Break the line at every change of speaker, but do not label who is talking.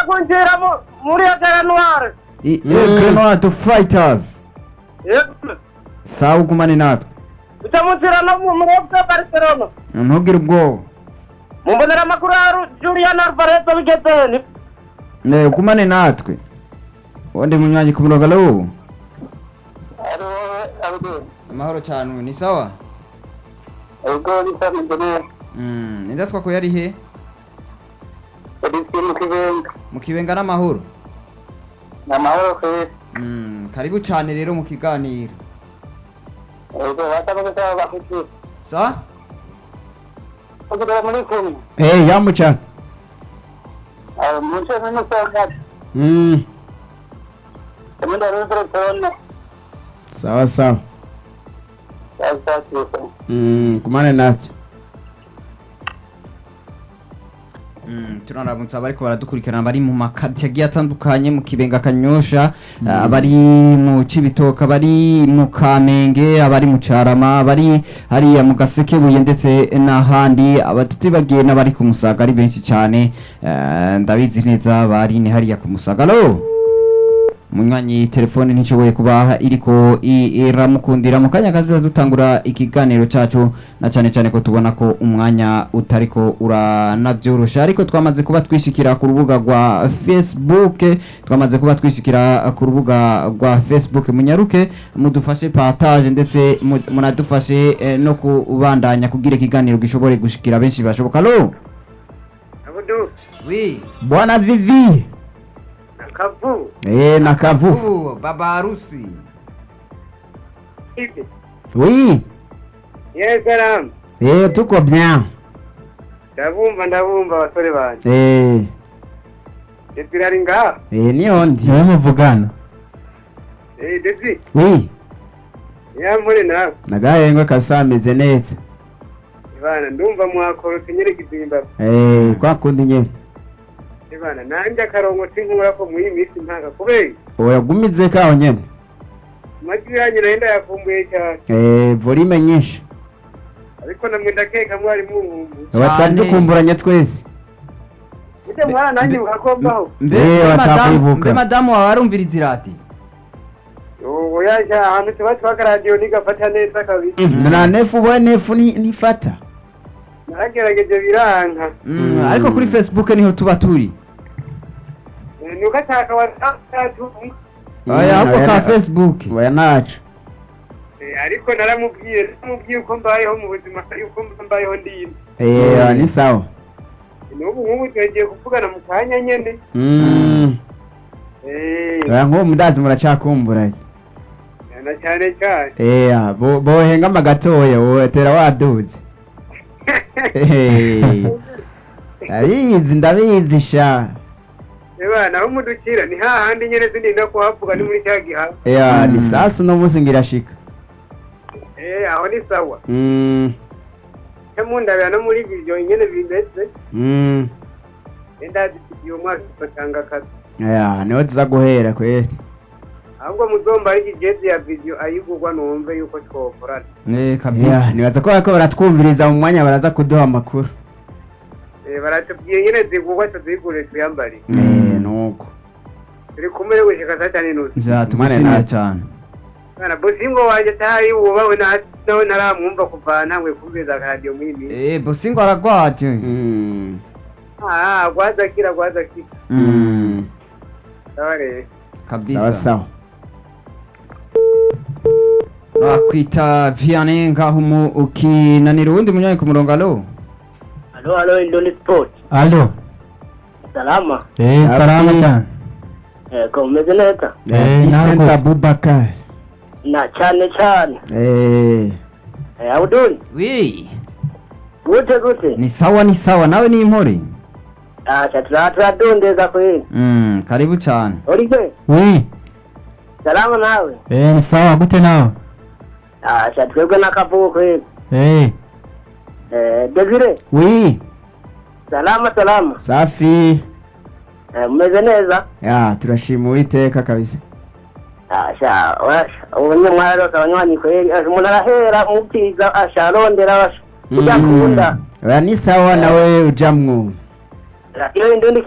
kunjira mu- muri agara noire
I- Aigle Noir to Fighters
Yego.
sawa ugumane natwe
uca munzira no mu murobwa barcelona
ntugire ubwoba
mumbonera amakuru ya Ru- julian alvarez bigezeni
Eh, ugumane natwe undi munywanyi ku murongo alo amahoro cyane ni sawa
ubwo bisa mbere
Mm, ninda twakuye ari he
polisi mu kibenga
mu kibenga n'amahoro
ni amahoro kwezi
Mm, karibu cyane rero mu kiganiro
ubwo batakoze cyangwa bafite
sa
kugira muri kumwe
eh yamu cyane
mu nce n'umusaza
Mm,
kamenda rero telefone
sawa sawa
yazatse
Mm, kumane natwe Mm, tunaramutse abariko baradukurikirana bari mu makartie agiye atandukanye mu kibenga kanyosha abari mu cibitoka abari mu kamenge abari mu carama abari hariya mu gasekebuye ndetse n'ahandi abatutibagiye n'abari ku musaga ari benshi cyane Eh, ndabizi neza bari ni hariya ku musaga alo munywanyi telefone ntishoboye kuba iriko i- iramukundira mu kanya kazoza dutangura ikiganiro cacu na cane cane ko tubona ko umwanya utariko uranavyorosha ariko twamaze kuba twishikira ku rubuga rwa facebook twamaze kuba twishikira ku rubuga rwa facebook munyaruke mudufashe partage ndetse mu- munadufashe eh, no kubandanya kugira ikiganiro gishobore gushikira benshi bashoboka lo
abudu
oui bwana vivi
akavu
eh nakavu
Ubu, baba harusi
ibi
oui
yeseramu
eh tuko bien
ndabumva ndabumva abasore banjye
eh
desi ari ngaha
Eh, niyo ndi
niwe muvugana
eh desi
wi
yamure nawe
nagahengwe kabisa ameze neza
ibana ndumva mwakorotse nyereka izimba
Eh, kwa kundi nyene
ibana nanjye akarongo sinkura ko muri iyi minsi ntanga kubera
oyagumize kaho nyene
amajwi yanyu nayo ndayavumbuye cyane
Eh, volume nyinshi
ariko namwe ndakeka mwari muhumbu
aba twari
Cyane.
dukumburanye twese
ujya mwana nanjye mukakombaho
mbe
Eh,
mbe
whatsapp
madamu-
ibuka.
mbe madamu wawe arumviriza irati
ubu yaje ahantu tuba twaka radiyo ntigafata neza kabisa
na nefu we nefu ni nifata
naragerageje biranka
Mm,
Mm.
ariko kuri facebook niho tuba turi
Eh, nuko ashaka watatu
oya ahubwo ka facebook
oya nacu
ariko naramubwiye naramubwiye uko mbayeho mu buzima yuko mbayeho ndimo
Eh, ni sawa
n'ubu nk'ubu tugiye kuvugana mu kanya nyene
Mm.
Eh,
oya nk'ubu mudazi muracakumburanye
na cyane cyane
Eh, bo- bohengama gatoya wotera waduze Eh, ndabizi ndabizi sha
eba naho mudukira ni hahandi nyene sindinda kuhavuga ni muri cya gihaha
Yeah,
Mm.
ni sasa uno munsi ngirashika
Eh, aho ni sawa
Mm,
cyo mundabira no muri vision nyene bimeze
mm.
ndazisigiye umwaka batanga akazi
Yeah, niho tuza guhera kweli
ahubwo muzomba ari igezi ya video ayigurwa numve yuko twokorana
eh
Yeah,
kabisa
nibaza ko bariko baratwumviriza mu mwanya baraza kuduha amakuru
Eh, baratubwiye nyene zigurwa tuzigure tuyambare
Eh, nuko
turi kumwe gushika saa tanu n'inusu
ja tumushimiye
natwe.
cyane
Bana bosingo wanje atari wubawe na nawe naramwumva kuva ntangwe kumviriza radiyo muri iyi minsi
eh bosingo aragwaje
Mm,
ah gwazakira gwazakira
mm.
sawa rero
kabisa
sawa sawa
nakwita vianney ngaho mu ukinanira uwundi munywanyi ku murongo alo
halo halo indoni sport
alo
salama
eh
Safi.
salama cyane
eh ko umeze neza
Eh,
Vincent
ntabwo-
Abubakar
na cyane cyane
Eh,
eh abuduni
wi
gute gute
ni sawa ni sawa nawe ni impore
acha turadondeza kweli
mm, karibu cyane
uribe
wi
salama nawe
eh ni sawa gute nawe
acha twebwe n'akavugo kweli
eh
eh desire
wi
salama salama
safi
eh mumeze neza
ya turashima uwiteka kabisa
asha ubunye mwarose abanywanyi kweli asha umuntu arahera mubyiza asha arondera asha ujya kunda
oya ni sawa nawe ujamwo
radiyo indundi